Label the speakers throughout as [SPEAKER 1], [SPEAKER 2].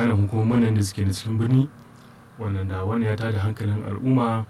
[SPEAKER 1] ƙananan hukumomin da suke na cikin birni wannan da wani ya tada hankalin al'umma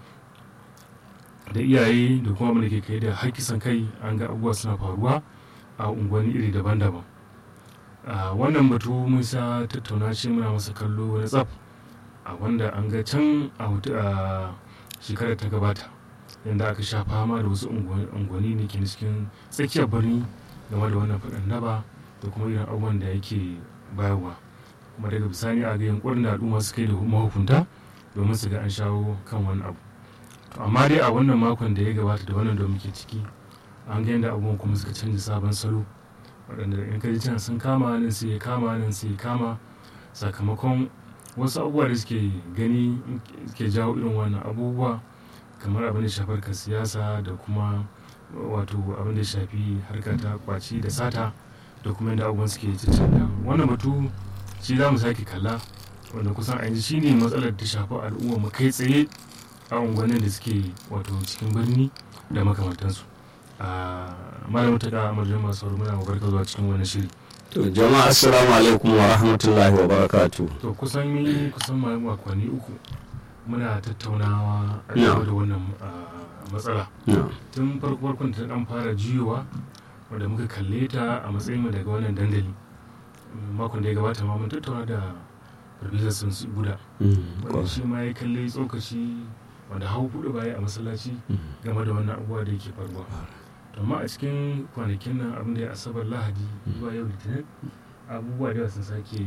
[SPEAKER 1] da iyaye da kuma da ke kai da hakisan kai an ga abubuwa suna faruwa a unguwanni iri daban-daban wannan batu mun sa tattauna shi muna masa kallo wani tsaf a wanda an ga can a shekarar ta gabata yadda aka sha fama da wasu unguwanni ne ke cikin tsakiyar birni game da wannan faɗin naba da kuma irin abubuwan da yake bayarwa kuma daga bisani a ga yankunan da al'umma suka yi da mahukunta domin su ga an shawo kan wani abu amma dai a wannan makon da ya gabata da wannan da muke ciki an ga yadda abubuwan kuma suka canza sabon salo waɗanda in ka ji can sun kama nan sai ya kama nan sai ya kama sakamakon wasu abubuwa da suke gani suke jawo irin wannan abubuwa kamar abin da shafar ka siyasa da kuma wato abin da shafi harka ta kwaci da sata da kuma yadda abubuwan suke cancanta wannan batu shi za mu sake kalla wanda kusan a yanzu shine matsalar da shafi al'umma mu kai tsaye a unguwannin da suke wato cikin birni da makamantansu a malamin ta da amurjan masu sauri muna mabarka zuwa cikin wani shiri
[SPEAKER 2] to jama'a assalamu alaikum wa rahmatullahi wa barakatu
[SPEAKER 1] to kusan yi kusan makonni uku muna tattaunawa a game da wannan matsala tun farko farkon ta dan fara jiyowa wanda muka kalle ta a matsayin daga wannan dandali makon da ya gabata ma mun tattauna da farfesa sun buda wanda shi ma ya kalle tsokaci wanda hau hudu baya a masallaci game da wannan abubuwa da yake faruwa amma a cikin kwanakin nan abin da ya asabar lahadi zuwa yau litinin abubuwa da sun sake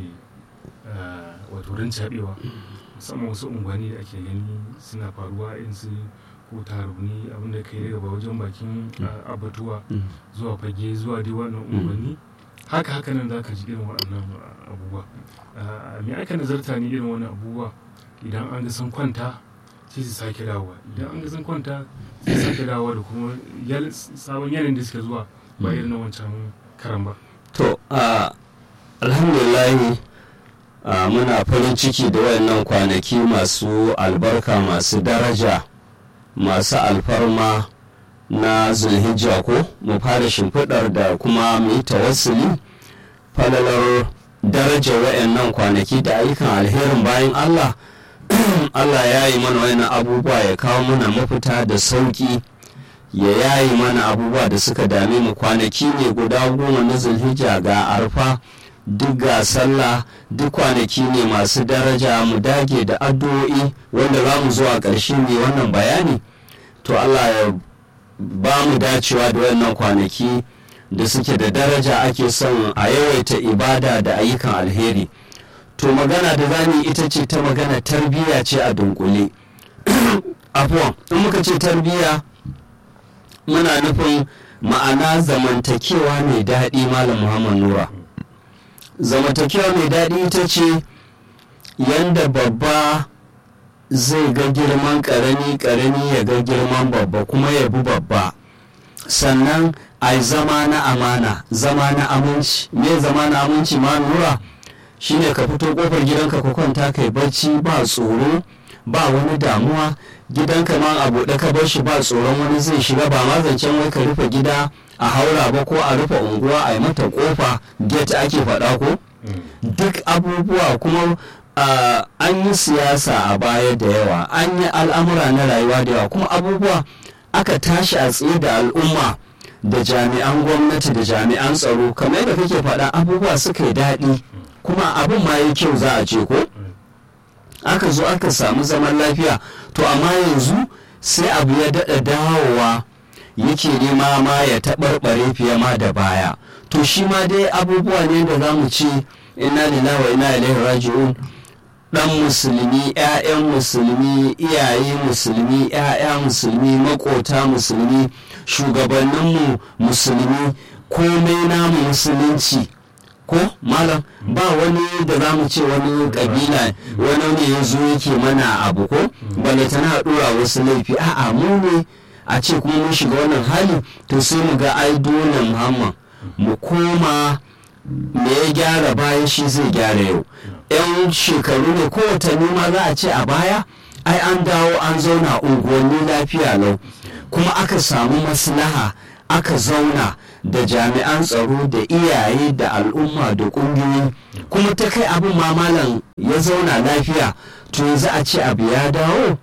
[SPEAKER 1] wato rincaɓewa musamman wasu unguwanni da ake gani suna faruwa in su ko taruni abin da kai daga wajen bakin abatuwa zuwa fage zuwa dai wannan unguwanni haka haka nan za ka ji irin waɗannan abubuwa me aka nazarta ne irin wannan abubuwa idan an ga sun kwanta sai su sake dawowa idan an ga sun kwanta sai sake dawowa da kuma sabon yanayin da suke zuwa ba irin na wancan karan ba
[SPEAKER 2] to alhamdulillah muna farin ciki da wayannan kwanaki masu albarka masu daraja masu alfarma na zulhijja ko mu fara shimfiɗar da kuma mu yi tawassuli falalar darajar wayannan kwanaki da ayyukan alherin bayan allah Allah ya yi mana wani abubuwa ya kawo mana mafita da sauƙi ya yayi mana abubuwa da suka dame mu kwanaki ne guda goma na zulhijja ga arfa duk ga sallah duk kwanaki ne masu daraja mu dage da addu'o'i wanda za mu zuwa ƙarshe ne wannan bayani to Allah ya ba mu dacewa da wannan kwanaki da suke da daraja ake son a yawaita ibada da ayyukan alheri. to magana da zani ita ce ta magana tarbiyya ce a dunkule afuwan in muka ce tarbiyya muna nufin ma'ana zamantakewa mai daɗi malam muhammad nura zamantakewa mai daɗi ita ce yanda babba zai ga girman ƙarami ƙarami ya ga girman babba kuma ya bi babba sannan a zama na amana zama na aminci me zama na aminci ma nura shine ka fito kofar gidanka ka kwanta kai barci ba tsoro ba wani damuwa gidanka ma a buɗe ka bar shi ba tsoron wani zai shiga ba ma zancen wai ka rufe gida a haura ba ko a rufe unguwa a yi mata kofa get ake faɗa ko duk abubuwa kuma an yi siyasa a baya da yawa an yi al'amura na rayuwa da yawa kuma abubuwa aka tashi a tsaye da al'umma da jami'an gwamnati da jami'an tsaro kamar yadda kake faɗa abubuwa suka yi daɗi kuma abin ma yi kyau za a ce ko aka zo aka samu zaman lafiya to amma yanzu sai abu ya daɗa dawowa yake nema ma ya taɓarɓare fiye ma da baya to shi ma dai abubuwa ne da za mu ce ina lillahi wa ina ilaihi raji'un dan musulmi 'ya'yan musulmi iyaye musulmi 'ya'ya musulmi makota musulmi shugabanninmu musulmi komai namu musulunci ko malam ba wani da za mu ce wani kabila wani ne ya zo yake mana abu ko balatana dora wasu laifi a'a mu ne a ce kuma mun shiga wannan hali to sai mu ga ai dole muhammad mu koma me ya gyara bayan shi zai gyara yau yan shekaru ne ko watanni ma za a ce a baya ai an dawo an zauna unguwanni lafiya lau kuma aka samu maslaha aka zauna da jami'an tsaro da iyaye da al'umma da ƙungiyoyi kuma ta kai abin mamalan ya zauna lafiya to yanzu a ce abu ya dawo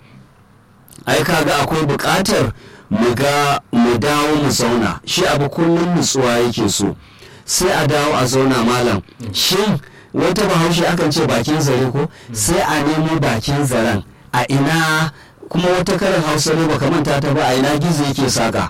[SPEAKER 2] ai kaga akwai buƙatar mu ga mu dawo mu zauna shi abu kullum nutsuwa yake so sai a dawo a zauna malam shin wata bahaushe akan ce bakin zare ko sai a nemo bakin zaren a ina kuma wata karin hausa ne baka manta ta ba a ina gizo yake saka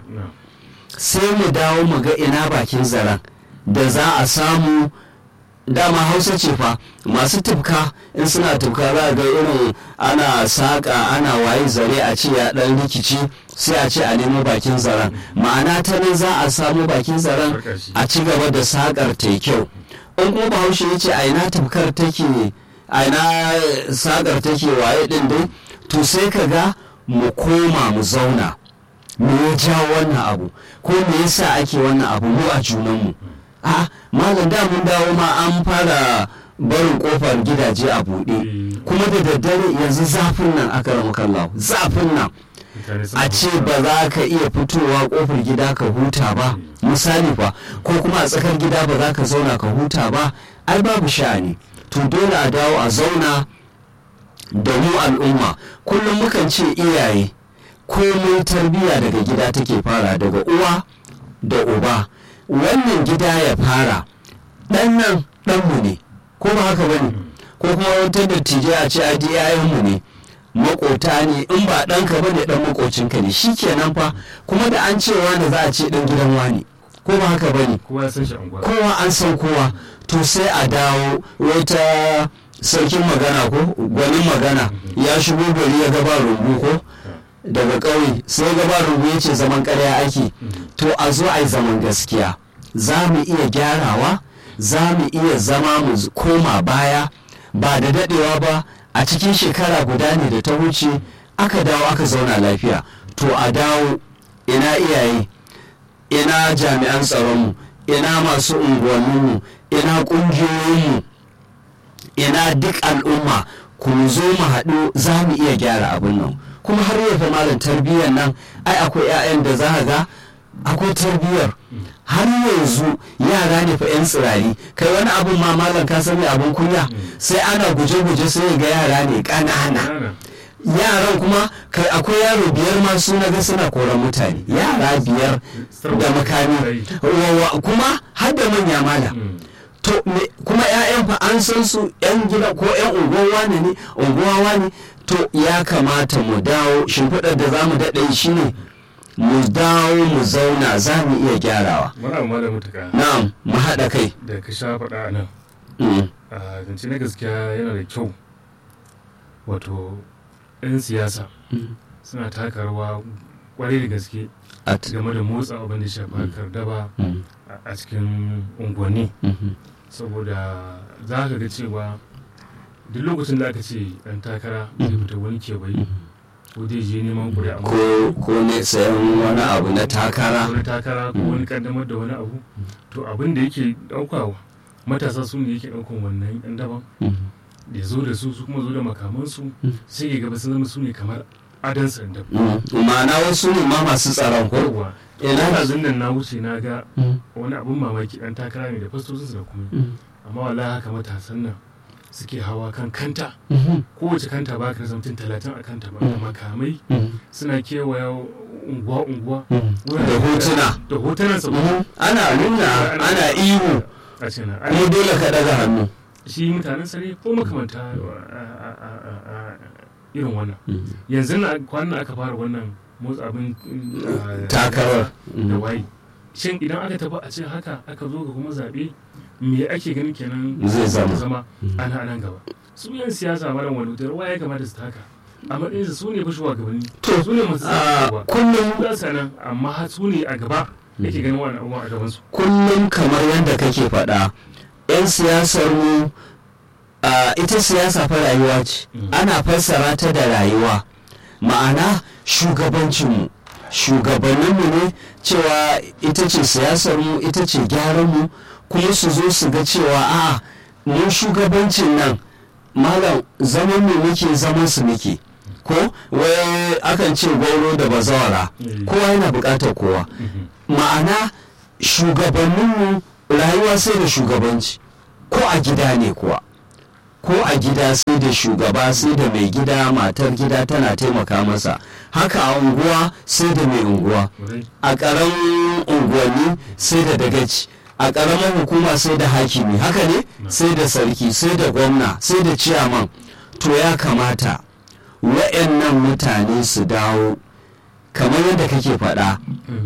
[SPEAKER 2] sai mu dawo mu ga ina bakin zaren da za a samu dama hausa ce fa masu tufka in suna tufka za ga irin ana saƙa ana waye zare a ce ya ɗan rikici sai a ce a nemo bakin zaren ma'ana ta nan za a samu bakin zaren a ci gaba da saƙar ta kyau in kuma bahaushe ya ce a ina tufkar take a ina saƙar take waye ɗin dai to sai ka ga mu koma mu zauna me ya jawo wannan abu ko me yasa ake wannan abu mu a junanmu a malam da mun dawo ma an fara barin kofar gidaje a buɗe kuma da daddare yanzu zafin nan aka rama kallahu zafin nan a ce ba za ka iya fitowa kofar gida ka huta ba misali fa ko kuma a tsakar gida ba za ka zauna ka huta ba ai babu sha'ani to dole a dawo a zauna da mu al'umma kullum mukan ce iyaye komai tarbiyya daga gida take fara daga uwa da uba wannan gida ya fara ɗan nan ɗanmu ne ko ba haka bane ko kuma wata dattijai a ce a di yayanmu ne makota ne in ba ɗanka bane ɗan makocinka ne shi kenan fa kuma da an cewa da za a ce ɗan gidan wani ko ba haka bane
[SPEAKER 1] kowa san shi anguwa
[SPEAKER 2] kowa an san kowa to sai a dawo wata sarkin magana ko gwanin magana ya shigo gari ya gaba rumbu ko daga ƙauye sai gaba rumbu ya ce zaman ƙarya ake to a zo a yi zaman gaskiya za mu iya gyarawa za mu iya zama mu koma baya ba da daɗewa ba a cikin shekara guda ne da ta wuce aka dawo aka zauna lafiya to a dawo ina iyaye ina jami'an tsaronmu ina masu unguwanninmu ina ƙungiyoyinmu ina duk al'umma ku zo mu haɗu za mu iya gyara abin nan kuma har yau malam tarbiyyar nan ai akwai 'ya'yan da za ga akwai tarbiyyar har yanzu yara ne fa 'yan tsirari kai wani abun ma malam ka sani abun kunya sai ana guje-guje sai ga yara ne ƙanana yaran kuma kai akwai yaro biyar ma su na ga suna koran mutane yara biyar da makami kuma har da manya malam to kuma 'ya'yan fa an san su 'yan gida ko 'yan unguwa ne ne unguwa ne to ya kamata mu dawo shimfiɗar da za mu daɗe shi ne mu dawo mu zauna za mu iya gyarawa
[SPEAKER 1] muna ma da mutuka
[SPEAKER 2] na'am mu haɗa kai
[SPEAKER 1] da ka sha faɗa a nan a zance na gaskiya yana da kyau wato 'yan siyasa suna taka rawa kwarai da gaske game da motsa abin da shafa harkar daba a cikin unguwanni saboda za ka ga cewa duk lokacin da aka ce ɗan takara zai fita wani kewaye ko zai je neman kuri'a
[SPEAKER 2] ko ne sayan wani abu na takara
[SPEAKER 1] wani takara ko wani kaddamar da wani abu to abin da yake ɗaukawa matasa su ne yake ɗaukan wannan ɗan daban da zo da su su kuma zo da makamansu sai ya gaba sun zama su ne kamar adan sanda
[SPEAKER 2] ma'ana wasu ne ma masu tsaron ko
[SPEAKER 1] ina da nan na wuce na ga wani abun mamaki ɗan takara ne da fastocinsu da kuma amma wallahi haka matasan nan suke hawa kan kanta kowace kanta ba ka mutum talatin a kanta ba da makamai suna kewaya unguwa-unguwa
[SPEAKER 2] da hotuna
[SPEAKER 1] da hotunan sa
[SPEAKER 2] ana nuna ana ihu
[SPEAKER 1] a cina
[SPEAKER 2] kuma dole ka daga hannu
[SPEAKER 1] shi mutanen sare ko makamanta irin wannan yanzu na kwanan aka fara wannan motsa abin
[SPEAKER 2] takarar
[SPEAKER 1] da waye shin idan aka tafi a ce haka aka zo ga kuma zaɓe me ake ganin kenan
[SPEAKER 2] zai zama
[SPEAKER 1] zama ana nan gaba su yan siyasa mara wani wutar waye kamata su taka a matsayin su ne fashewa gabanni su ne masu
[SPEAKER 2] a kullum
[SPEAKER 1] za su nan amma su ne a gaba yake ganin wani abubuwa a gabansu
[SPEAKER 2] kullum kamar yadda kake faɗa 'yan siyasar mu ita siyasa fa rayuwa ce ana fassara ta da rayuwa ma'ana shugabancinmu shugabanninmu ne cewa ita ce siyasar mu ita ce gyaran mu kuma su zo su ga cewa a mu shugabancin nan malam zaman mu muke zaman su muke ko wai akan ce gwauro da bazawara kowa yana bukatar kowa ma'ana shugabanninmu rayuwa sai da shugabanci ko a gida ne kuwa ko a gida sai da shugaba sai da mai gida matar gida tana taimaka masa haka a unguwa sai da mai unguwa a ƙaramin unguwanni sai da dagaci a ƙaramin hukuma sai da hakimi haka ne sai da sarki sai da gwamna sai da ciyaman to ya kamata wa'annan mutane su dawo kamar yadda kake faɗa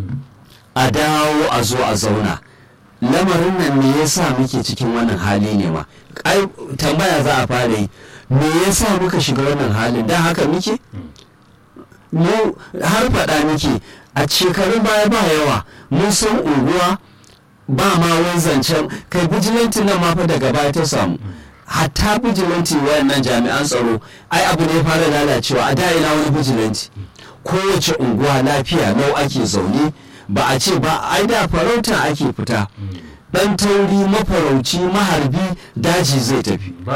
[SPEAKER 2] a dawo a zo a zauna lamarin nan me yasa muke cikin wannan hali ne ma ai tambaya za a fara yi me yasa muka shiga wannan halin dan haka muke mu har faɗa muke a shekarun baya ba yawa mun san unguwa ba ma wani zancen kai bijilanti nan ma fa daga baya ta samu hatta bijilanti wayannan jami'an tsaro ai abu ne fara lalacewa a da ina wani bijilanti kowace unguwa lafiya nau ake zaune ba a ce ba ai da farauta ake fita dan tauri mafarauci maharbi daji zai tafi ba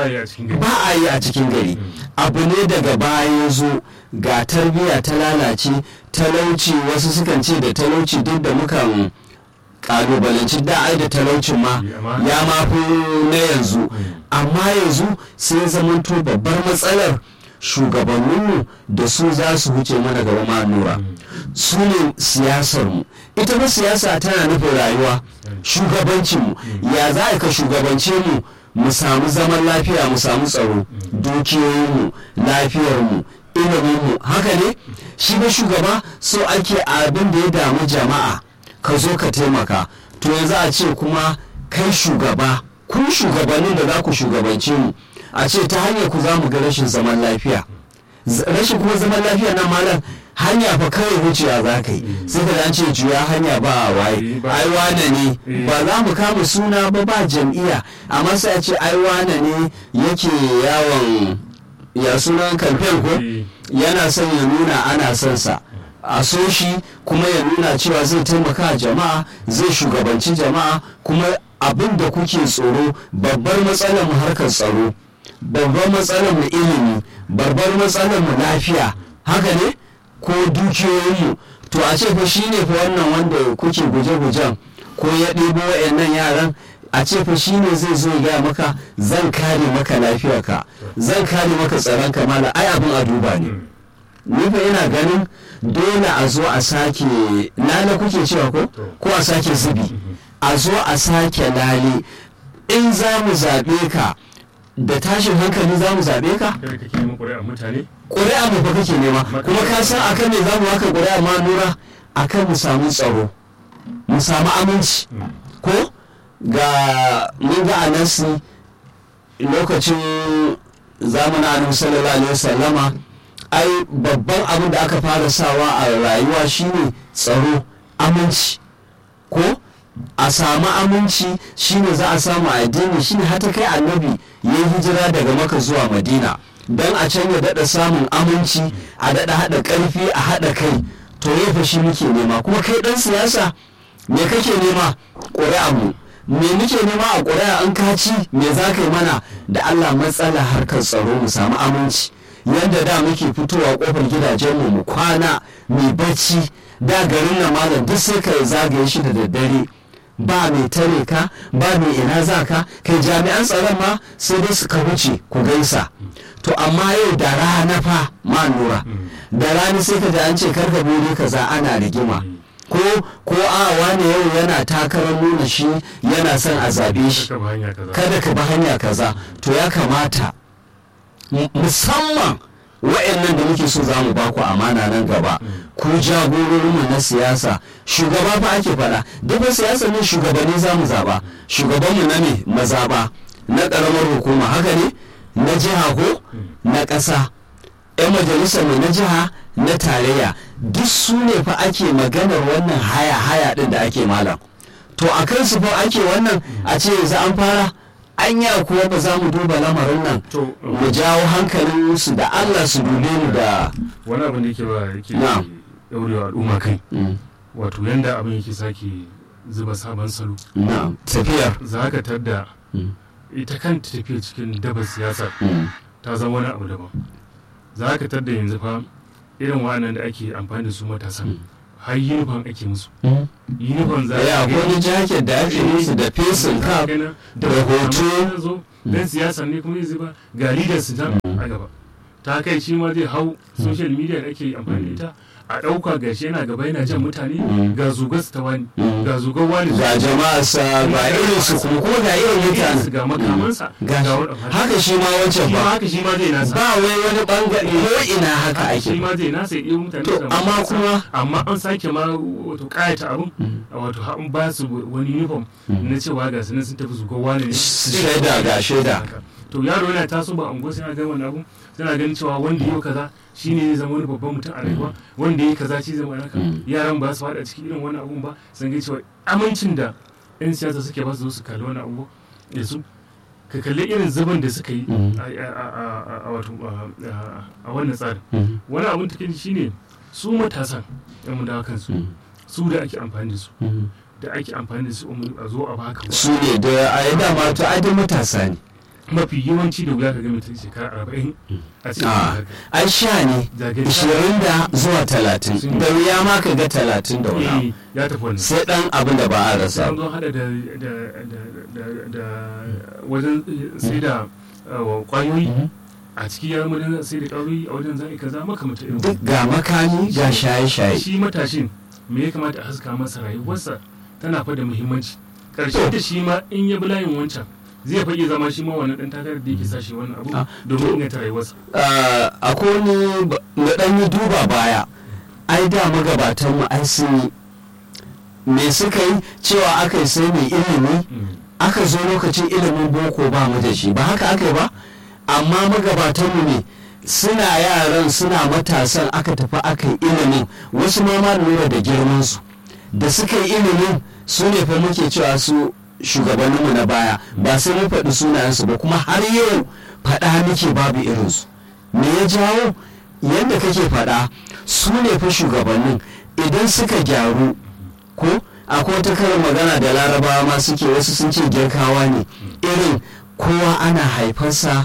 [SPEAKER 2] a yi a cikin gari abu ne daga baya ya zo ga tarbiyya ta lalace talauci wasu sukan ce da talauci duk da mukan kalubalanci da ai da talaucin ma ya mafi na yanzu amma yanzu sai zamanto babbar matsalar shugabanninmu da su za su wuce mana gaba ma nura su ne siyasarmu ita ba siyasa tana nufin rayuwa shugabancinmu ya za ka shugabance mu mu samu zaman lafiya mu samu tsaro dukiyoyinmu lafiyarmu iliminmu haka ne shi ba shugaba so ake abin da ya damu jama'a ka zo ka taimaka to yanzu a ce kuma kai shugaba kun shugabannin da za ku shugabance mu a ce ta hanyar ku za mu ga rashin zaman lafiya rashin kuma zaman lafiya na malam hanya fa kawai wucewa za ka yi sai ka an ce juya hanya ba a waye ai wane ne ba za mu kama suna ba ba jam'iyya amma sai a ce ai wane ne yake yawon ya sunan kamfen ko yana son ya nuna ana son sa a so shi kuma ya nuna cewa zai taimaka jama'a zai shugabanci jama'a kuma abin da kuke tsoro babbar matsalar mu harkar tsaro babbar matsalar mu ilimi babbar matsalar mu lafiya haka ne ko dukiyoyinmu to a ce fa shi ne fa wannan wanda kuke guje-gujen ko ya ɗebo wa'annan yaran a ce fa shi ne zai zo ya maka zan kare maka lafiyarka zan kare maka tsaron kamala ai abin a duba ne ni fa ina ganin dole a zo a sake lale kuke cewa ko ko a sake zubi a zo a sake lale in za mu zaɓe ka da tashin hankali za mu zaɓe ka? ƙuri'a mu fa kake nema kuma ka san akan me za mu haka ƙuri'a ma nura akan mu samu tsaro mu samu aminci ko ga mun ga anasi lokacin zamanin annabi sallallahu alaihi wasallama ai babban abin da aka fara sawa a rayuwa shine tsaro aminci ko a samu aminci shine za a samu addini shine hata kai annabi ya yi hijira daga maka zuwa madina don a can ya daɗa samun aminci a daɗa haɗa ƙarfi a haɗa kai to ya fa shi muke nema kuma kai ɗan siyasa me kake nema ƙuri'a mu me muke nema a ƙuri'a an kaci me za ka yi mana da allah matsala harkar tsaro mu samu aminci yadda da muke fitowa ƙofar gidajenmu mu kwana mai bacci da garin na malam duk sai ka zagaye shi da daddare ba mai tare ka ba mai ina za ka kai jami'an tsaron ma sai dai suka wuce ku gaisa to amma yau da rana fa ma nura da rana sai ka ji an ce karka bude kaza ana rigima ko ko a wani yau yana takarar nuna shi yana son a zabe shi kada ka bi hanya kaza to ya kamata musamman wa'annan da muke so za mu ba ku amana nan gaba ku jagororinmu na siyasa shugaba fa ake faɗa duk siyasa ne shugabanni za mu zaɓa shugabanmu na ne mazaba na ƙaramar hukuma haka ne na jiha ko na ƙasa 'yan majalisar mu na jiha na tarayya duk su ne fa ake maganar wannan haya haya ɗin da ake malam to a kansu fa ake wannan a ce yanzu an fara anya kuwa ba za mu duba lamarin nan mu jawo hankalin su da Allah su dube mu da
[SPEAKER 1] wani abin da yake ba yake daurewa al'umma kai wato yanda abin yake sake zuba sabon salo
[SPEAKER 2] na tafiyar
[SPEAKER 1] za ka tadda ita kanta tafiya cikin dabar siyasa ta zama wani abu daban za ka tadda yanzu fa irin wa'annan da ake amfani da su matasan har uniform ake musu uniform za
[SPEAKER 2] ya
[SPEAKER 1] ka
[SPEAKER 2] wani jacket da ake musu da fesin cap
[SPEAKER 1] da
[SPEAKER 2] hoto.
[SPEAKER 1] zo dan siyasa ne kuma zai ba ga leaders su can a gaba ta kai shi ma zai hau social media da ake amfani da ita a ɗauka gashi yana gaba yana jan mutane ga zugar su ta wani ga zugar wani
[SPEAKER 2] ga jama'a sa ga irin su kuma ko ga irin mutane
[SPEAKER 1] ga makamansa
[SPEAKER 2] ga
[SPEAKER 1] ga wani
[SPEAKER 2] haka shi ma wancan
[SPEAKER 1] shi ma
[SPEAKER 2] ba
[SPEAKER 1] haka shi ma zai nasa
[SPEAKER 2] ba wai wani bangare ko ina haka
[SPEAKER 1] shi
[SPEAKER 2] ake
[SPEAKER 1] ma zai nasa ya ɗiyo mutane
[SPEAKER 2] To,
[SPEAKER 1] da
[SPEAKER 2] amma
[SPEAKER 1] matansa.
[SPEAKER 2] kuma-
[SPEAKER 1] amma an sake ma wato ƙayata abin wato ha- an ba su wani uniform na cewa ga su nan sun tafi su kowa ne
[SPEAKER 2] Su shaida ga shaida.
[SPEAKER 1] to yaro yana taso ba unguwa sai ga wannan abun suna ganin cewa wanda yau kaza shine zai zama wani babban mutum a rayuwa wanda ya kaza shi zama haka yaran ba su faɗa cikin irin wannan abun ba sun ga cewa amincin da yan siyasa suke ba su zo su kalli wannan abu da su ka kalli irin zuban da suka yi
[SPEAKER 2] Mm.
[SPEAKER 1] a- a- a- a- a wato a- a- a wannan tsarin
[SPEAKER 2] Mhm.
[SPEAKER 1] wani abun take shine su matasan yan mu dawo kansu
[SPEAKER 2] Mm.
[SPEAKER 1] su da ake amfani da su
[SPEAKER 2] Mhm.
[SPEAKER 1] da ake amfani da su a zo a baka
[SPEAKER 2] su ne da a yi dama to ai duk matasa ne
[SPEAKER 1] mafi yawanci da wuya ka ga mutum shekara arba'in a cikin
[SPEAKER 2] a
[SPEAKER 1] haka
[SPEAKER 2] ai sha ne
[SPEAKER 1] zagaye
[SPEAKER 2] ishirin da zuwa talatin da wuya ma ka ga talatin da wani abu.
[SPEAKER 1] Eh, ya tafi wannan
[SPEAKER 2] sai dan abin da ba a rasa
[SPEAKER 1] an zo hada da da da da da wajen sai da uh, kwayoyi
[SPEAKER 2] Mhm.
[SPEAKER 1] a ciki ya wajen sai da kwayoyi a wajen za'i kaza makamata irin
[SPEAKER 2] duk ga makami ga shaye-shaye
[SPEAKER 1] shi matashin me ya kamata a haska masa rayuwarsa tana fa da muhimmanci ƙarshen da shi ma in ya bi layin wancan zai fage zama shi ma wani ɗan takarar da yake sa shi wani abu
[SPEAKER 2] Ah,
[SPEAKER 1] domin
[SPEAKER 2] to-
[SPEAKER 1] inganta rayuwarsa
[SPEAKER 2] Ah, akwai wani ba- na dan yi duba baya ai da magabatan mu ai sun yi me suka yi cewa aka yi sai mai ilimi
[SPEAKER 1] Mm.
[SPEAKER 2] aka zo lokacin ilimin boko ba mu da shi ba haka aka yi ba amma magabatanmu ne suna yaran suna matasan aka tafi aka yi ilimin wasu ma ma lura da girmansu da suka yi ilimin su ne fa muke cewa su shugabanninmu na baya ba sai mun faɗi sunayensu ba kuma har yau faɗa muke babu irinsu me ya jawo yadda kake faɗa su ne fa shugabannin idan suka gyaru ko akwai wata karin magana da larabawa ma suke wasu sun ce girkawa ne irin kowa ana haifarsa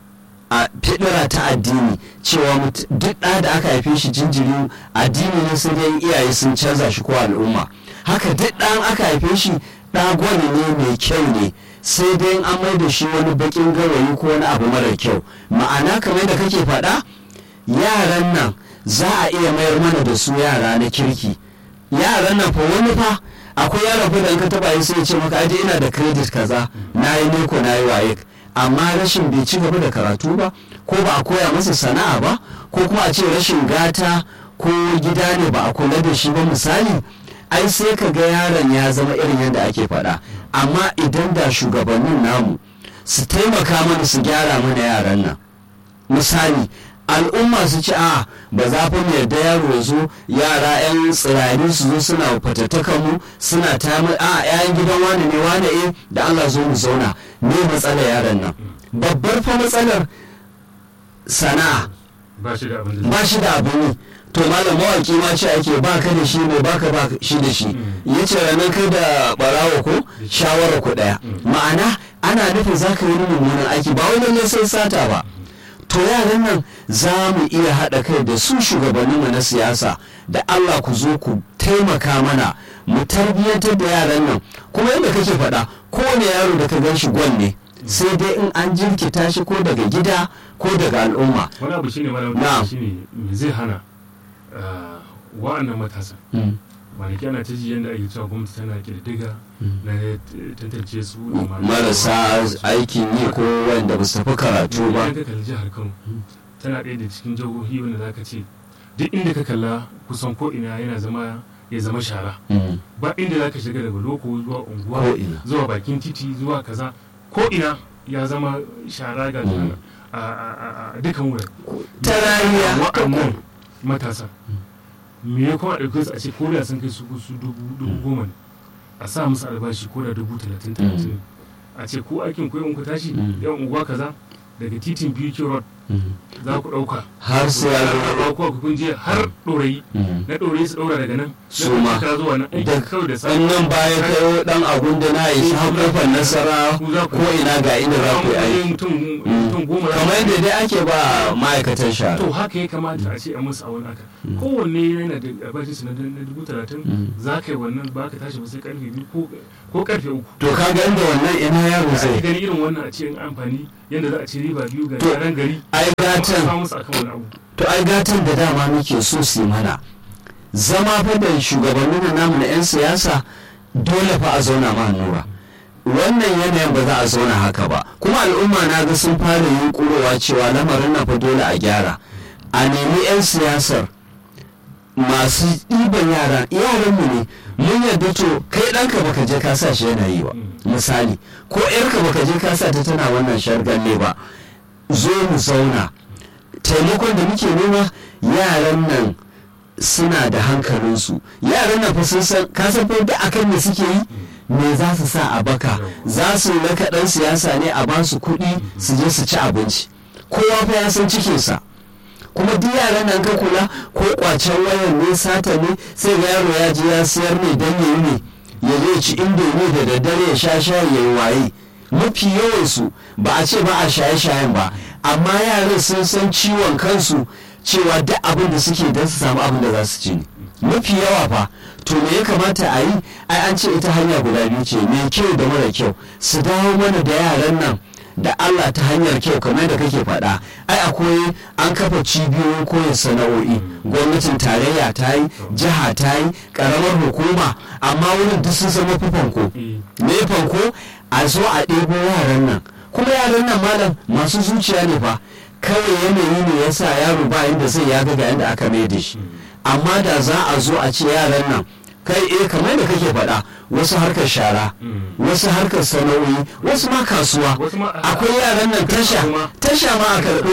[SPEAKER 2] a fidira ta addini cewa mut- duk ɗa da aka haife shi jinjiri addini ne sai dai iyaye sun canza shi ko al'umma haka duk ɗan aka haife shi ɗa gwani ne mai kyau ne sai dai an mai da shi wani baƙin gawayi ko wani abu mara kyau ma'ana kamar da kake faɗa yaran nan za a iya mayar mana da su yara na kirki yaran nan fa wani fa akwai yaran fa da in ka taba yi sai ya ce maka aje ina da credit kaza na yi neko na yi waye amma rashin bai ci gaba da karatu ba ko ba a koya masa sana'a ba ko kuma a ce rashin gata ko gida ne ba a kula da shi ba misali ai sai ka ga yaron ya zama irin yadda ake faɗa amma idan da shugabannin namu su taimaka mana su gyara mana yaran nan misali al'umma su ci a ba za fa mu yarda yaro ya zo yara 'yan tsirari su zo suna fatattakan mu suna ta mu a 'ya'yan gidan wani ne wani eh da Allah zo mu zauna me matsalar yaron nan babbar fa matsalar sana'a
[SPEAKER 1] ba shi da abin da
[SPEAKER 2] ba shi da abin yi to malam mawaki ma ce ake ba ka da shi ne ba ka ba shi da shi ya ce ranar kai da barawa ko shawara ku daya ma'ana ana nufin za ka yi wani mummunan aiki ba wani ne sai sata ba to yaran nan za mu iya haɗa kai da su shugabanninmu na siyasa da Allah ku zo ku taimaka mana mu tarbiyyantar da yaran nan kuma yadda kake faɗa kowane yaro da ka gan shi gwal ne sai dai in an jirkita shi ko daga gida ko daga al'umma
[SPEAKER 1] wani abu shine malam
[SPEAKER 2] Na'am.
[SPEAKER 1] shine me zai hana ah, wa'annan matasan kwanaki ana ta ji yadda ake cewa gwamnati tana kirdiga na t- tantance su da ma-
[SPEAKER 2] marasa aikin yi ko wanda ba su tafi karatu ba
[SPEAKER 1] idan ka kalli jihar kano tana ɗaya da cikin jihohi wanda za ka ce duk inda ka kalla kusan ko ina yana zama ya zama shara
[SPEAKER 2] Mm.
[SPEAKER 1] ba inda za ka shiga daga loko zuwa unguwa
[SPEAKER 2] Ko ina.
[SPEAKER 1] zuwa bakin titi zuwa kaza ko ina ya zama shara ga
[SPEAKER 2] Mm.
[SPEAKER 1] a, a- a- a dukkan wurin
[SPEAKER 2] ta rariya
[SPEAKER 1] wa'annan matasa me ya kuma ɗauke su a ce ko da sun kai su su dubu dubu goma ne a sa musu albashi ko da dubu talatin talatin a ce ko aikin ko ku tashi
[SPEAKER 2] Mm.
[SPEAKER 1] yan unguwa kaza daga titin BQ road za ku ɗauka
[SPEAKER 2] har sai ya zo
[SPEAKER 1] ko ku kun je har ɗorayi na ɗorayi su ɗaura daga nan
[SPEAKER 2] Su
[SPEAKER 1] na
[SPEAKER 2] ma.
[SPEAKER 1] ka zuwa nan aiki
[SPEAKER 2] Da-
[SPEAKER 1] kawai da
[SPEAKER 2] in
[SPEAKER 1] safe
[SPEAKER 2] nan baya kai dan abun da na yi har kofar nasara ko ina ga inda za ku yi aiki
[SPEAKER 1] mutum mutum goma za su
[SPEAKER 2] kamar yadda dai ake ba ma'aikatan shara
[SPEAKER 1] to haka ya kamata a ce a musu a wani haka kowanne yana da albashinsu na na dubu talatin za ka yi wannan ba ka tashi ba sai karfe biyu ko- ko karfe uku
[SPEAKER 2] to ka ga inda wannan ina yaro
[SPEAKER 1] ake
[SPEAKER 2] zai
[SPEAKER 1] gani irin wannan a ce in amfani yadda za a ci riba biyu ga
[SPEAKER 2] To,
[SPEAKER 1] yaran gari
[SPEAKER 2] ai
[SPEAKER 1] kuma a
[SPEAKER 2] gatan
[SPEAKER 1] samu musu akan wani abu
[SPEAKER 2] to ai gatan da dama muke so su yi mana zama fa da shugabannin na namu na 'yan siyasa dole fa a zauna ma nura wannan yanayin ba za a zauna haka ba kuma al'umma na ga sun fara yunkurowa cewa lamarin na fa dole a gyara a nemi 'yan siyasar masu ɗiban yara yaranmu ne mun yadda to kai ɗanka baka je ka sa shi yana yi ba misali ko 'yarka baka je ka sa ta tana wannan shargalle ba zo mu zauna taimakon da muke nema yaran nan suna da hankalinsu yaran nan fa sun san kasan fa duk akan me suke yi me za su sa a baka za su raka dan siyasa ne a ba su kuɗi su je su ci abinci kowa fa ya san cikinsa kuma duk yaran nan ka kula ko kwacen wayar ne sata ne sai ga yaro ya je ya siyar ne dan yayi ne ya je ci indomi da daddare ya sha shayi ya yi waye mafi yawansu ba a ce ba a shaye-shayen ba amma yaran sun san ciwon kansu cewa duk abin da suke don su samu abin da za su ci ne mafi yawa fa to me ya kamata a yi ai an ce ita hanya guda biyu ce mai kyau da mara kyau su dawo mana da yaran nan da Allah ta hanyar kyau kamar da kake faɗa ai akwai an kafa cibiyoyin koyon sana'o'i gwamnatin tarayya ta yi jiha ta yi ƙaramar hukuma amma wurin duk sun zama fanko
[SPEAKER 1] Eh,
[SPEAKER 2] me fanko a zo a ɗebo yaran nan kuma yaran nan malam masu zuciya ne fa kawai yanayi ne ya sa yaro ba inda zai ya ga yadda aka mai da shi amma da za a zo a ce yaran nan kai eh kamar da kake faɗa wasu harkar shara
[SPEAKER 1] mm.
[SPEAKER 2] wasu harkar sana'o'i wasu ma kasuwa
[SPEAKER 1] wasu ma
[SPEAKER 2] akwai yaran nan tasha
[SPEAKER 1] kuma
[SPEAKER 2] tasha ma a karɓi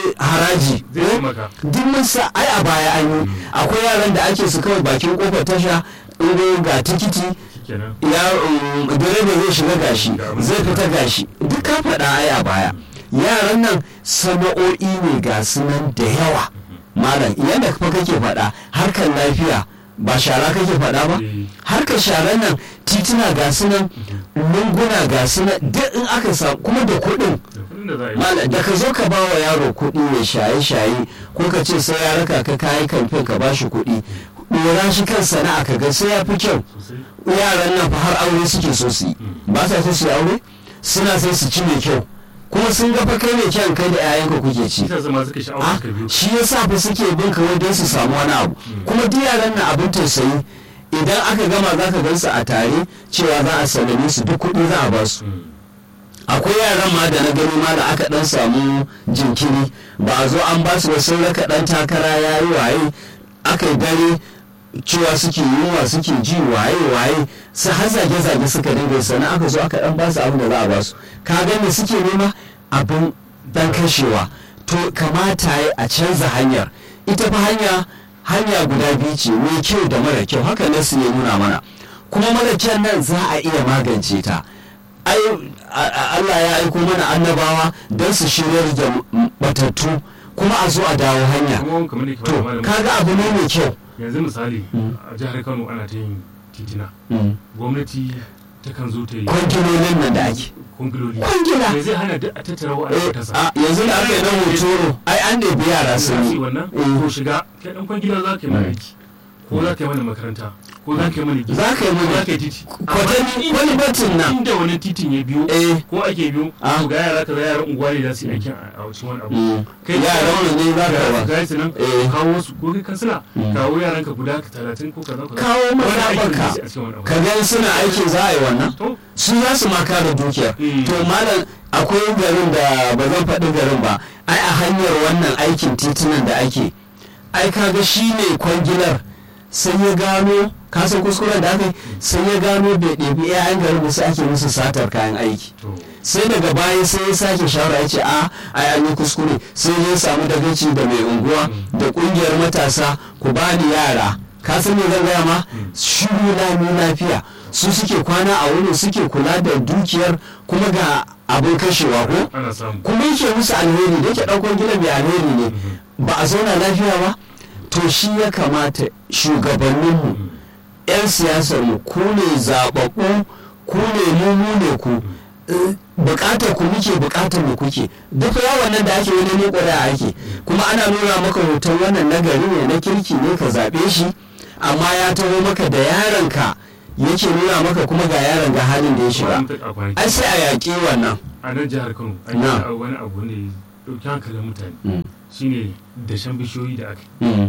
[SPEAKER 2] haraji
[SPEAKER 1] zai taimaka
[SPEAKER 2] duk mun sa ai a baya an yi akwai yaran da ake su kawai bakin kofar tasha in ga tikiti
[SPEAKER 1] kenan
[SPEAKER 2] ya um, direba zai shiga gashi zai fita gashi duk ka faɗa ai a baya yaran nan sana'o'i ne ga su nan da yawa malam yadda fa kake faɗa harkar lafiya ba shara kake faɗa ba
[SPEAKER 1] Eh,
[SPEAKER 2] harkar sharan nan tituna ga su nan lunguna ga su nan duk in aka samu kuma da kuɗin
[SPEAKER 1] da kuɗin da za a yi
[SPEAKER 2] malam da ka zo ka ba wa yaro kuɗi ya shaye-shaye ko ka ce sai ya raka ka kayi kamfen ka ba shi kuɗi ɗora shi kan sana'a ka ga sai ya fi kyau
[SPEAKER 1] sosai
[SPEAKER 2] yaran nan fa har aure suke so su yi ba sa so su yi aure suna sai su ci mai kyau kuma sun ga fa kai mai kyan kai da 'ya'yanka kuke ci
[SPEAKER 1] shi zama suka sha'awar
[SPEAKER 2] Ah,
[SPEAKER 1] suka biyu
[SPEAKER 2] shi yasa fa suke bin ka wai don su samu wani abu kuma duk yaran nan abin tausayi idan aka gama za ka gansu a tare cewa za a sallame su duk kuɗi za a ba su
[SPEAKER 1] Mm.
[SPEAKER 2] akwai yaran ma da na gani ma da aka dan samu jinkiri ba a zo an ba su ba sun raka dan takara ya yi waye aka yi dare cewa suke yunwa suke ji waye waye su har zage zage suka dinga yi, sannan aka zo aka dan ba su abin da za a ba su ka ga me suke nema abin dan kashewa to kamata ya a canza hanyar ita fa hanya hanya guda biyu ce mai kyau da mara kyau haka nasu ya nuna mana kuma mara kyan nan za a iya magance ta ai a- a- Allah ya aiko mana annabawa don su shiryar da m- batattu kuma a zo a dawo hanya
[SPEAKER 1] kuma kamar da ke
[SPEAKER 2] to
[SPEAKER 1] faɗa malam
[SPEAKER 2] kaga abu ne mai kyau
[SPEAKER 1] yanzu misali
[SPEAKER 2] Mm.
[SPEAKER 1] a jihar kano ana ta yin titina
[SPEAKER 2] Mm.
[SPEAKER 1] gwamnati takan zo ta yi
[SPEAKER 2] kwangilolin nan da ake
[SPEAKER 1] kwangiloli
[SPEAKER 2] kwangila
[SPEAKER 1] me zai hana duk a tattara wa
[SPEAKER 2] Eh,
[SPEAKER 1] tasa
[SPEAKER 2] a yanzu da aka yi na hotoro ai an ɗebi yara sun yi
[SPEAKER 1] wannan
[SPEAKER 2] Mm.
[SPEAKER 1] ko shiga kai dan kwangila za ka yi mana aiki ko za ka yi mana makaranta ko za ka yi mana gida
[SPEAKER 2] za ka yi
[SPEAKER 1] ko za
[SPEAKER 2] mana
[SPEAKER 1] ka yi titi
[SPEAKER 2] kwatani wani batin nan
[SPEAKER 1] inda wani titin ya biyo
[SPEAKER 2] eh
[SPEAKER 1] ko ake biyo
[SPEAKER 2] Ah.
[SPEAKER 1] to ga yara kaza yaran unguwa ne za su yi aikin a a cikin wani abu
[SPEAKER 2] mm.
[SPEAKER 1] kai
[SPEAKER 2] yaran mu ne za ka ba
[SPEAKER 1] ga su nan
[SPEAKER 2] Eh.
[SPEAKER 1] kawo su ko kai kansila
[SPEAKER 2] Mm.
[SPEAKER 1] kawo yaran ka guda talatin ko kaza kaza
[SPEAKER 2] kawo
[SPEAKER 1] Wani aikin
[SPEAKER 2] mazaɓarka
[SPEAKER 1] da su a cikin wani abu
[SPEAKER 2] ka gani suna aikin za a yi wannan
[SPEAKER 1] to
[SPEAKER 2] su za su maka da dukiyar
[SPEAKER 1] Mm.
[SPEAKER 2] to malam akwai garin da ba zan faɗi garin ba ai a hanyar wannan aikin titunan da ake ai kaga shi ne kwangilar sai ya gano kasan kuskuren da aka yi sai ya gano bai ɗebi 'ya'yan garin ba sai ake musu satar kayan aiki
[SPEAKER 1] to
[SPEAKER 2] sai daga baya sai ya sake shawara ya ce a ai an yi kuskure sai ya samu dagaci da mai unguwa da kungiyar matasa ku bani yara ka san me zan gaya ma shiru lami lafiya su suke kwana a wurin suke kula da dukiyar kuma ga abin kashewa ko
[SPEAKER 1] ana samu
[SPEAKER 2] kuma yake musu alheri da yake ɗaukar gida mai alheri ne ba a zauna lafiya ba to shi ya kamata shugabanninmu 'yan siyasarmu ku ne zaɓaɓɓu ku ne mu ne ku eh, bukatar ku muke bukatar mu kuke duk yawon nan da ake wani ne ƙuri'a ake kuma ana nuna maka hoton wannan nagari ne na kirki ne ka zaɓe shi amma ya taho maka da yaronka yake nuna maka kuma ga yaron ga halin da ya shiga
[SPEAKER 1] a kwanaki
[SPEAKER 2] ai sai a yaƙi wannan
[SPEAKER 1] a nan jihar kano an
[SPEAKER 2] Na.
[SPEAKER 1] yi wani abu ne ya ɗauki hankalin mutane
[SPEAKER 2] Mm,
[SPEAKER 1] shine dashen bishiyoyi da aka yi
[SPEAKER 2] mm.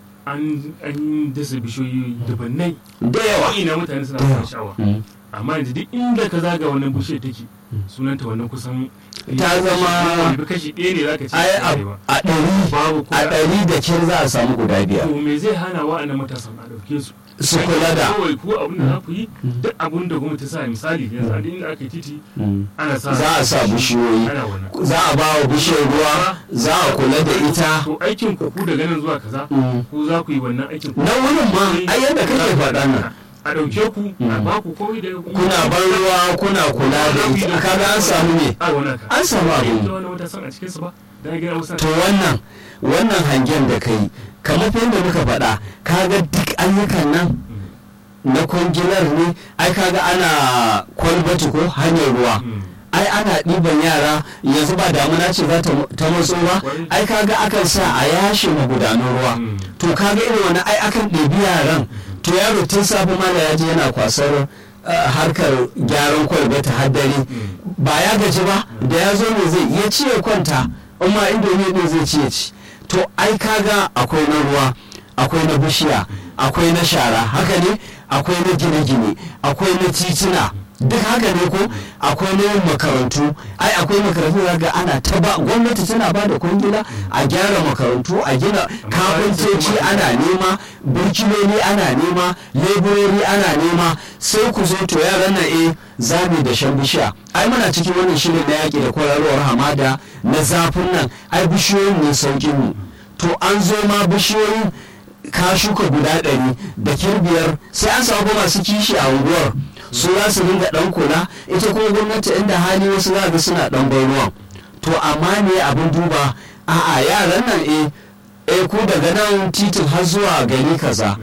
[SPEAKER 1] an an dasa bishiyoyi dabannai
[SPEAKER 2] da yawa
[SPEAKER 1] ina mutane suna
[SPEAKER 2] Da yawa.
[SPEAKER 1] fara sha'awa
[SPEAKER 2] Mm.
[SPEAKER 1] amma yanzu duk inda ka zaga wannan bishiyar take sunanta wannan kusan
[SPEAKER 2] Ta zama-
[SPEAKER 1] kashi- kashi ɗaya ne zaka ce
[SPEAKER 2] ai
[SPEAKER 1] ta
[SPEAKER 2] a
[SPEAKER 1] arewa.
[SPEAKER 2] a ɗari
[SPEAKER 1] babu
[SPEAKER 2] a
[SPEAKER 1] kula
[SPEAKER 2] ɗari da kyar za a samu guda biyar
[SPEAKER 1] to me zai hana wa'annan matasan a ɗauke su
[SPEAKER 2] su kula da
[SPEAKER 1] kawai ko abin da za ku yi duk abin da gwamnati ta sa misali yanzu a duk inda aka yi titi
[SPEAKER 2] Mm.
[SPEAKER 1] ana sa
[SPEAKER 2] za a sa bishiyoyi
[SPEAKER 1] ana wannan
[SPEAKER 2] za a ba wa bishiyar ruwa za a kula da ita
[SPEAKER 1] to aikin ku ku daga nan zuwa kaza
[SPEAKER 2] Mm.
[SPEAKER 1] ku za ku yi wannan aikin ku
[SPEAKER 2] na wurin ma ai yadda kake faɗa nan
[SPEAKER 1] a ɗauke ku a
[SPEAKER 2] Mm.
[SPEAKER 1] ba ku komai da
[SPEAKER 2] kuna ban ruwa kuna kula da ita kaga an samu ne
[SPEAKER 1] a wannan ka
[SPEAKER 2] an samu
[SPEAKER 1] yanzu
[SPEAKER 2] abu
[SPEAKER 1] wani matasan a cikinsu ba da gina wasu
[SPEAKER 2] to wannan wannan hangen da kai kamar fa yadda muka faɗa kaga duk ayyukan nan na kwangilar ne ai kaga ana kwalbati ko hanyar ruwa ai ana ɗiban yara yanzu ba damuna ce za ta ta matso ba ai kaga akan sa a yashe magudanan ruwa to kaga irin wani ai akan ɗebi yaran to yaro tun safe ma da yaji yana kwasar uh, harkar gyaran kwalbata har dare ba ya gaji ba da ya zo ne zai iya ci ya kwanta amma indomi ne zai ci ya ci to ai kaga akwai na ruwa akwai na bishiya akwai na shara haka ne akwai na gine-gine akwai na titina duk haka ne ko akwai na yin makarantu ai akwai makarantu da ga ana ta ba gwamnati tana ba da kwangila a gyara makarantu a gina kafintoci ana nema burkiloli ana nema leburori ana nema sai ku zo to yaran nan eh zami da shan bishiya ai muna cikin wannan shirin na yaƙi da kwararowar hamada na zafin nan ai bishiyoyin ne saukin mu to an zo ma bishiyoyin ka shuka guda ɗari da kirbiyar sai an samu masu kishi a unguwar su za su dinga ɗan kula ita kuma gwamnati inda hali wasu za ga suna ɗan bai ruwan to amma ne abin duba a'a yaran nan eh eh ku daga nan titin har zuwa gari kaza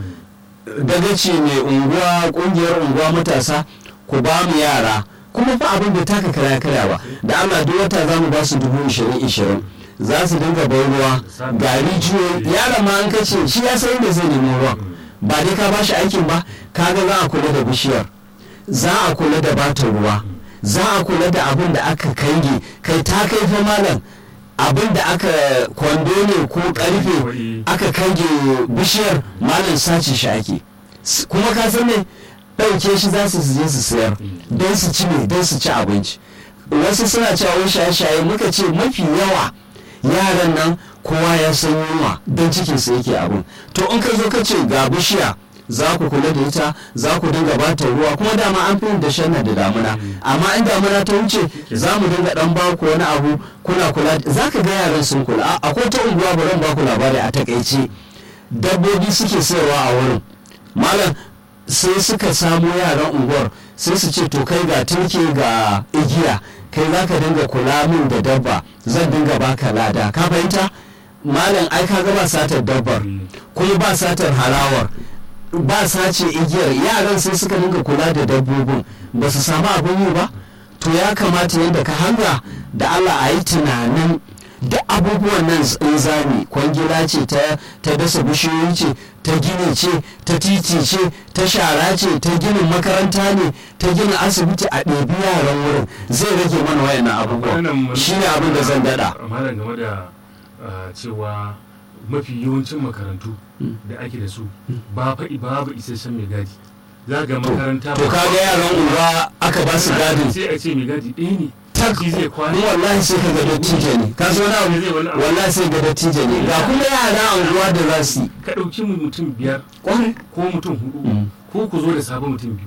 [SPEAKER 2] dagaci mai unguwa kungiyar unguwa matasa ku ba mu yara kuma fa abin da taka kara kara ba da Allah duk wata za mu ba su dubu ishirin ishirin za su dinga bai ruwa ga rijiyoyi yaron ma an kace shi ya san da zai nemo ruwan ba dai ka ba shi aikin ba kaga za a kula da bishiyar za a kula da bata ruwa za a kula da abin da aka kange kai ta kai fa malam abin da aka kwando ne ko karfe aka kange bishiyar malam sace shi ake S- kuma ka san ne ɗauke shi za su je su sayar don su ci ne don su ci abinci wasu suna cewa wai shaye-shaye muka ce mafi yawa yaran nan kowa ya san yunwa don cikinsa yake abin to in ka zo ka ce ga bishiya za ku kula da ita za ku dinga ba ta ruwa kuma dama an fi yin da shanna da damuna amma in damuna ta wuce za mu dinga dan ba ku wani abu kuna kula za ka ga yaran sun kula A- akwai ta unguwa bari in ba ku labari a takaice dabbobi suke sayarwa a wurin malam sai suka samo yaran unguwar sai su ce to kai ga turke ga igiya kai za ka dinga kula min da dabba zan dinga baka lada ka fahimta malam ai ka ga ba satar dabbar kuma ba satar harawar ba sace igiyar yaran sai suka dinga kula da dabbobin ba su samu abin yi ba to ya kamata yadda ka hanga da Allah a yi tunanin duk abubuwan nan in zami kwangila ce ta, ta dasa bishiyoyi ce ta gini ce ta titi ce ta shara ce ta ginin makaranta ne ta gina asibiti a ɗebi yaran wurin zai rage mana wayannan abubuwan shi ne abin da zan daɗa
[SPEAKER 1] malam game da ah, cewa mafi yawancin makarantu da ake da su ba faɗi babu isasshen mai gadi za ga makaranta
[SPEAKER 2] to kaga yaran unguwa aka ba su gadin
[SPEAKER 1] sai a ce mai gadi ɗaya ne
[SPEAKER 2] tak
[SPEAKER 1] shi zai kwana
[SPEAKER 2] ni wallahi sai ka ga dattijo ne ka zo na
[SPEAKER 1] Zai wani abu.
[SPEAKER 2] wallahi sai ga dattijo ne ga kuma yara a unguwa da za su yi
[SPEAKER 1] ka ɗauki mu mutum biyar
[SPEAKER 2] kwarai
[SPEAKER 1] ko mutum hudu
[SPEAKER 2] Mm.
[SPEAKER 1] ko ku zo da sabon mutum biyu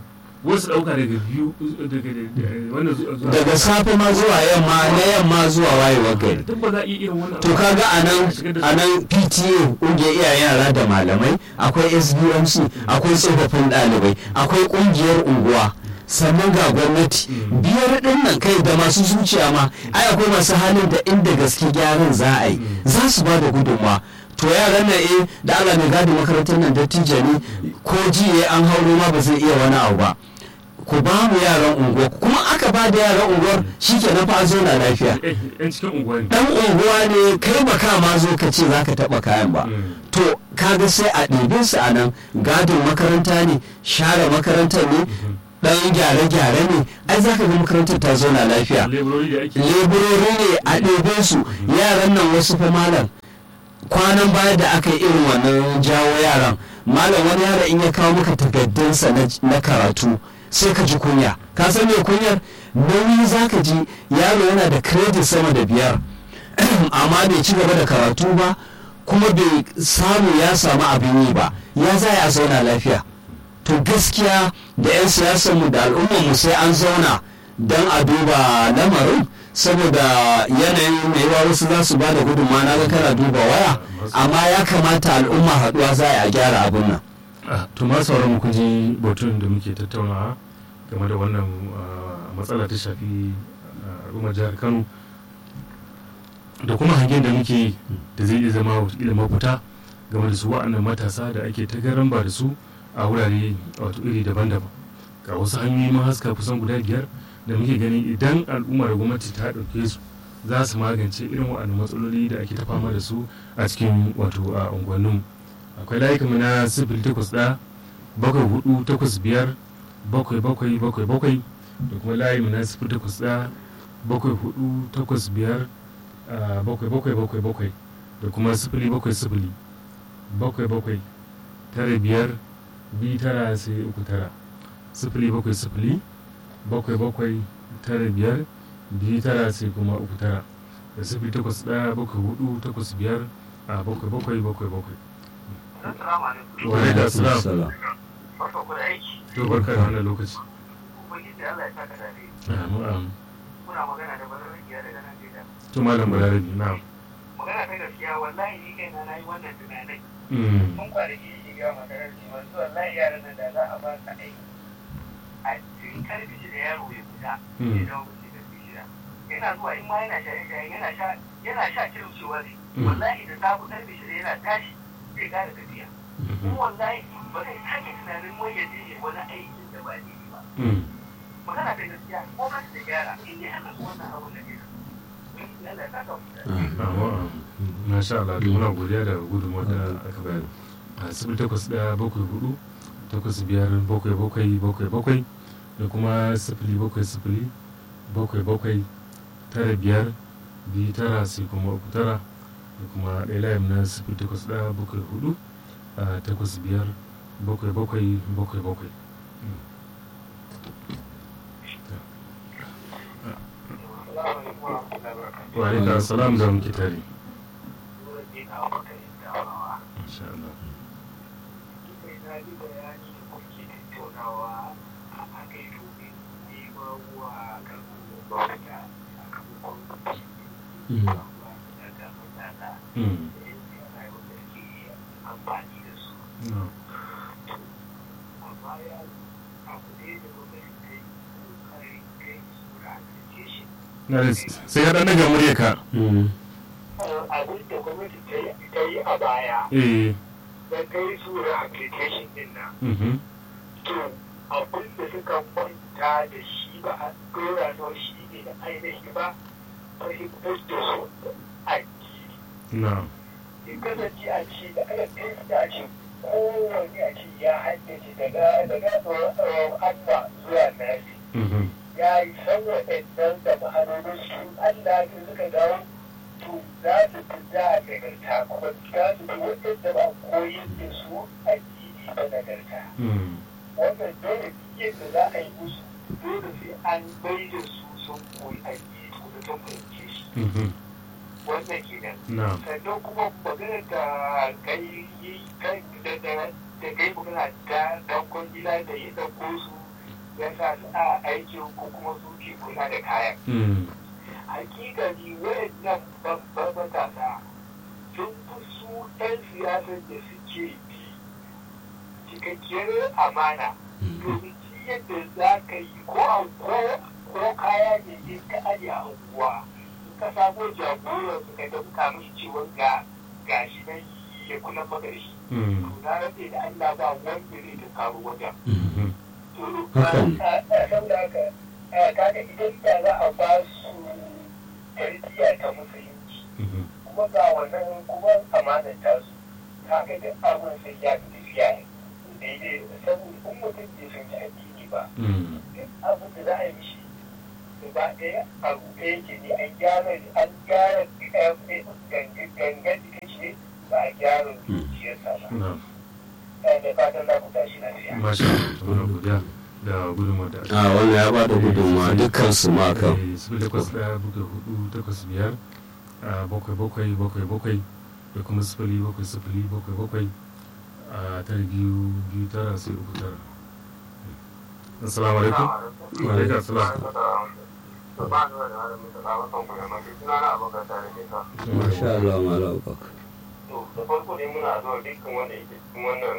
[SPEAKER 1] wasu ɗauka daga biyu daga da- wannan zuwa zuwa-
[SPEAKER 2] daga safe ma zuwa yamma na yamma zuwa wayewar gari
[SPEAKER 1] duk ba za a iya irin wannan
[SPEAKER 2] to
[SPEAKER 1] abu.
[SPEAKER 2] kaga a nan
[SPEAKER 1] shigar da
[SPEAKER 2] a nan pta ƙungiyar iyayen yara da malamai akwai sbmc akwai tsofaffin ɗalibai akwai ƙungiyar unguwa sannan ga gwamnati
[SPEAKER 1] Mm.
[SPEAKER 2] biyar ɗin nan kai da masu zuciya ma ai akwai masu halin da inda gaske gyaran za a yi
[SPEAKER 1] Mm.
[SPEAKER 2] za su ba da gudunmawa to yaran nan eh da Allah mai gadi makarantar nan dattijo ne ko jiye an hauro ma ba zai iya wani abu ba ku ba mu yaran unguwa kuma aka ba da yaran unguwar shikenan fa an zauna lafiya
[SPEAKER 1] Eh, yan cikin unguwa ne
[SPEAKER 2] dan unguwa ne kai ba ka ma zo ka ce za ka taɓa kayan ba
[SPEAKER 1] Mm.
[SPEAKER 2] to kaga sai a ɗebe su a nan gadin makaranta ne share makarantar ne
[SPEAKER 1] Mhm.
[SPEAKER 2] ɗan gyare-gyare ne ai za ka ga makarantar ta zauna lafiya
[SPEAKER 1] leburori da ake
[SPEAKER 2] leburori ne a ɗebe su yaran nan wasu fa malam kwanan baya da aka yi irin wannan jawo yaran malam wani yara in ya kawo maka takaddunsa na- na karatu sai ka ji kunya ka san me kunyar nauyi za ka ji yaro yana da credit sama da biyar amma bai ci gaba da karatu ba kuma bai samu ya samu abin yi ba ya za a zauna lafiya to gaskiya da 'yan siyasarmu da al'ummarmu sai an zauna don a duba lamarin saboda yanayin mai yawa wasu za su ba da gudunma na ga kana duba waya amma ya kamata al'umma haɗuwa za a gyara abin nan
[SPEAKER 1] Ah, to ma sauran mu kun ji batun da muke tattaunawa game da wannan ah, matsala ta shafi ah, al'ummar jihar kano da kuma hangen da muke da zai iya zama wataƙila mafita game da su wa'annan matasa da ake ta garan ba da su a wurare wato iri daban-daban ga wasu hanyoyi ma haska kusan guda biyar da muke ganin idan al'umma da gwamnati ta ɗauke su za su magance irin waɗannan matsaloli da ake ta fama da su a cikin wato a unguwanninmu akwai layukan na sifili takwas ɗaya bakwai hudu takwas biyar bakwai bakwai bakwai bakwai da kuma layin na sifili takwas ɗaya bakwai hudu takwas biyar ah, bakwai bakwai bakwai bakwai da kuma sifili bakwai sifili bakwai bakwai tara biyar biyu tara sai uku tara sifili bakwai sifili bakwai bakwai tara biyar biyu tara sai kuma uku tara da sifili takwas ɗaya bakwai hudu takwas biyar a bakwai bakwai bakwai bakwai
[SPEAKER 3] Assalamu alaikum.
[SPEAKER 1] wa alaikum assalam
[SPEAKER 2] Salam.
[SPEAKER 3] Barka ku da aiki.
[SPEAKER 1] to barka da wannan lokaci
[SPEAKER 3] Ubangiji Allah ya saka dare.
[SPEAKER 1] Amu, amu.
[SPEAKER 3] Muna magana da bararrakiya daga Najeriya.
[SPEAKER 1] to malam balarabi na
[SPEAKER 3] Magana ta gaskiya wallahi ni kaina na yi wannan tunanai.
[SPEAKER 1] Mm,
[SPEAKER 3] Mun kwanaki shi ga makarar cewa su wallahi yaran nan da za a ba su aiki. A cikin karfi shi da yaro ya fita.
[SPEAKER 1] Mm.
[SPEAKER 3] Ya dawo mutum karfi shida. Yana zuwa in ma yana shaye shaye yana sha yana sha kirin cewa ne.
[SPEAKER 1] Mm.
[SPEAKER 3] Wallahi da safe karfi shida yana tashi zai gane tafiya.
[SPEAKER 1] mhm,
[SPEAKER 3] Kuma wallahi ba zai sake tunanin wai ya je ya wani aikin da ba daidai ba.
[SPEAKER 1] mm.
[SPEAKER 3] magana ta gaskiya ko ka da gyara in dai ana so wannan abun da ke Allah ya saka mu da
[SPEAKER 1] Amu, amu. masha Allah to muna godiya da gudunmawar da aka bayar a sifili takwas ɗaya bakwai hudu takwas biyar bakwai bakwai bakwai bakwai da kuma sifili bakwai sifili bakwai bakwai tara biyar biyu tara sai kuma uku tara da kuma ɗaya layin na sifili takwas ɗaya bakwai hudu a takwas biyar bakwai bakwai bakwai bakwai wa alaikum assalam da muke tare insha Allah Mm. No. Na da sai ya ɗan daga murya ka
[SPEAKER 2] Mm.
[SPEAKER 3] abin da gwamnati ta yi- ta yi a baya
[SPEAKER 1] eh
[SPEAKER 3] na kai su rehabilitation din nan
[SPEAKER 1] mhm
[SPEAKER 3] to abin da suka kwanta da shi ba a dora da shi ne da ainihi ba fahimtar da su a
[SPEAKER 1] na
[SPEAKER 3] in kasance a ce da aka kai su a ce kowane a ce ya haddace daga daga tsoron amma zuwa nasi
[SPEAKER 1] mhm
[SPEAKER 3] ya yi san waɗannan da ma'anonin su Allah ne suka dawo to za su fi za a nagarta kuma za su fi waɗanda ba koyin da su addini ba nagarta
[SPEAKER 1] mm
[SPEAKER 3] wannan dole yadda za a yi musu dole sai an bai da su sun koyi addini ko da ta fahimce shi
[SPEAKER 1] mhm
[SPEAKER 3] wannan kenan
[SPEAKER 1] na
[SPEAKER 3] sannan kuma magana da kai yi kai da da da kai magana da dankon gida da ya ɗauko su ya sa su a aikin ko kuma su ke kula da kayan
[SPEAKER 1] Mm.
[SPEAKER 3] hakikani wayannan babban matasa sun fi su 'yan siyasar da suke bi cikakkiyar amana domin shi yadda za ka yi ko a ko ko kaya ne in ka aje a unguwa in ka samo jagoran su ka damka mishi ciwon ga gashi nan ya kula maka da shi
[SPEAKER 1] Mm.
[SPEAKER 3] to na rantse da Allah ba wanda zai ta karu wajen
[SPEAKER 1] Mhm.
[SPEAKER 2] Hakan.
[SPEAKER 3] saboda haka kaga idan da za a ba su tarbiyya ta musulunci
[SPEAKER 1] Mhm.
[SPEAKER 3] kuma ga wannan kuma amanar ta su kaga duk abin sai ya fi tafiya ne daidai saboda in mutum bai san ta addini ba
[SPEAKER 1] Mm.
[SPEAKER 3] duk abin da za a yi mishi gaba ɗaya a ruɗe yake ne an gyara an gyara gangan jikin shi ne ba a gyara zuciyarsa ba
[SPEAKER 1] Na'am.
[SPEAKER 3] da fatan za ku tashi lafiya
[SPEAKER 1] Masha Allah, to muna godiya da gudunmawar da aka
[SPEAKER 2] a wannan ya bada gudunmawa dukkan su ma kan
[SPEAKER 1] Eh, sifili takwas ɗaya bakwai hudu takwas biyar a bakwai bakwai bakwai bakwai da kuma sifili bakwai sifili bakwai bakwai a tara biyu biyu tara sai uku tara assalamu alaikum wa alaikum assalam
[SPEAKER 2] masha Allah malam Abubakar
[SPEAKER 3] da farko dai muna zuwa dukkan wanda yake cikin wannan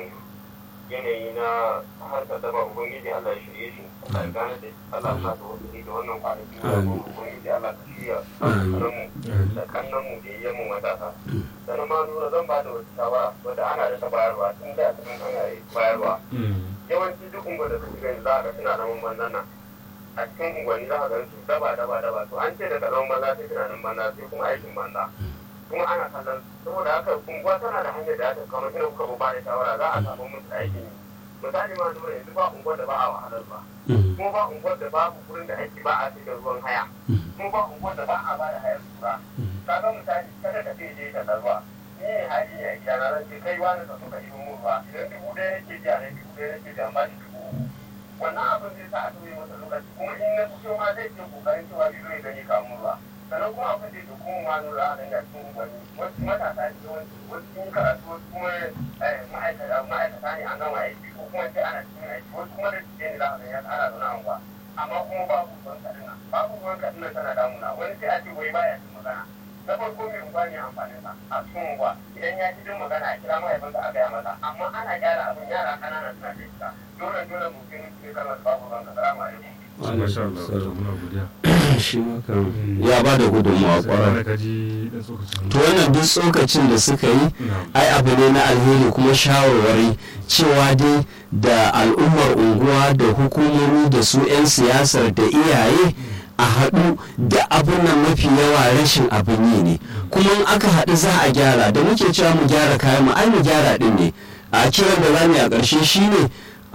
[SPEAKER 3] yanayi na harkar da ba ubangiji Allah ya shirye shi Allah ya gane da Allah ya sa wasu da wannan kwanaki na
[SPEAKER 2] Amin.
[SPEAKER 3] ubangiji Allah ka shirya
[SPEAKER 2] Amin.
[SPEAKER 3] mu da kannan mu da yayyan mu matasa sannan ma nuna zan ba da wata shawara wadda ana da ta bayarwa tun da cikin ana yi bayarwa
[SPEAKER 1] Mm.
[SPEAKER 3] yawanci duk unguwar da kake gani za a ga suna zaman banzan nan a cikin unguwanni za a ga su daba daba daba to an ce daga zaman banza sai tunanin banza sai kuma aikin banza kuma ana kallon saboda haka unguwa tana da hanyar da aka kama ina kuka ba da shawara za a samu musu aikin yi misali ma nuna yanzu ba unguwar da ba a wahalar ba kuma ba unguwar da babu wurin da ake ba a sai da ruwan haya kuma ba unguwar da ba a ba da hayar tura ka ga misali kada ka ce je ka tarwa ni ne hali ne a gida na zan ce kai wani ka so ka yi mun ruwa idan dubu ɗaya nake biya ne dubu ɗaya nake biya ba shi dubu uku. wannan abin zai sa a tura masa lokaci kuma in na fito ma zai ce kokarin cewa shi zai gani kamun ruwa sannan kuma abin da ya kuma ma nura a danga cikin gwani wasu matasa ne yawanci wasu sun karatu wasu kuma eh, ma'aikata ma'aikata ne an gama aiki ko kuma sai ana cikin aiki wasu kuma da cikin ne za a gani ana zaune a unguwa amma kuma babu ruwan kaduna babu ruwan kaduna tana damuna wani sai a ce wai baya cin magana na farko mai unguwa ne amfanin sa a cikin unguwa idan ya ji jin magana a kira mahaifinsa a gaya masa amma ana gyara abin yara kanana suna da ita dole dole mutum ke kalmar babu ruwan kaduna ma alaikum
[SPEAKER 1] Masha Allah, to muna godiya
[SPEAKER 2] shi ma kan ya bada gudunmawa
[SPEAKER 1] sai
[SPEAKER 2] kwarai
[SPEAKER 1] ka ji dan tsokacin
[SPEAKER 2] to wannan duk tsokacin da suka yi
[SPEAKER 1] Na'am.
[SPEAKER 2] ai abu ne na alheri kuma shawarwari cewa dai da al'ummar unguwa da hukumomi da su 'yan siyasar da iyaye a haɗu da abin nan mafi yawa rashin abin yi ne kuma in aka haɗu za a gyara da muke cewa mu gyara kayan mu ai mu gyara ɗin ne a kiran da zamu yi a ƙarshe shine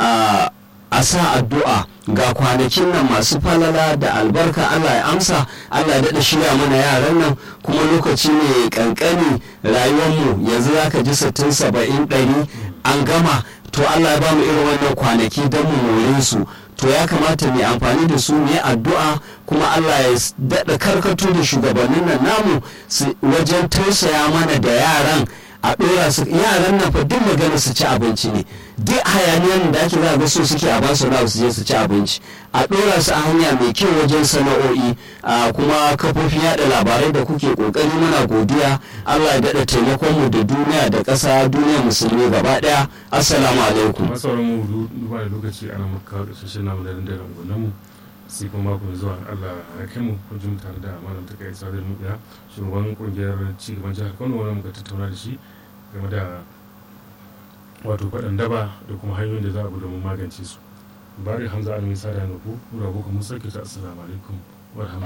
[SPEAKER 2] a a sa addu'a ga kwanakin nan masu falala da albarka Allah ya amsa Allah ya daɗa shirya mana yaran nan kuma lokaci ne kankani rayuwarmu yanzu za ka ji sittin saba'in ɗari an gama to Allah ya ba mu irin wannan kwanaki don mu more su to ya kamata mu yi amfani da su mu yi addu'a kuma Allah ya daɗa karkato da shugabannin nan namu su- wajen tausaya mana da yaran a ɗora su yaran nan fa duk magana su ci abinci ne duk hayaniyar da ake za ga so suke a basu na su je su ci abinci a ɗora su a hanya mai kyau wajen sana'o'i a kuma kafofin yada labarai da kuke kokari muna godiya Allah ya daɗa taimakon mu da duniya da ƙasa duniya musulmi gaba ɗaya assalamu alaikum
[SPEAKER 1] masu sauran mu du- duba da lokaci ana muka kawo ƙarshen namu da dandaren gwanon mu sai kuma mako mai zuwa Allah ya kai mu kun ji mu tare da malam ta kai sadar mu ya shugaban kungiyar cigaban jihar Kano wanda muka tattauna da shi game da wato faɗan daba da kuma hanyoyin da za a bi domin magance su bari hamza alamin sada na ku rabu kuma sarki ta assalamu alaikum wa rahmatullahi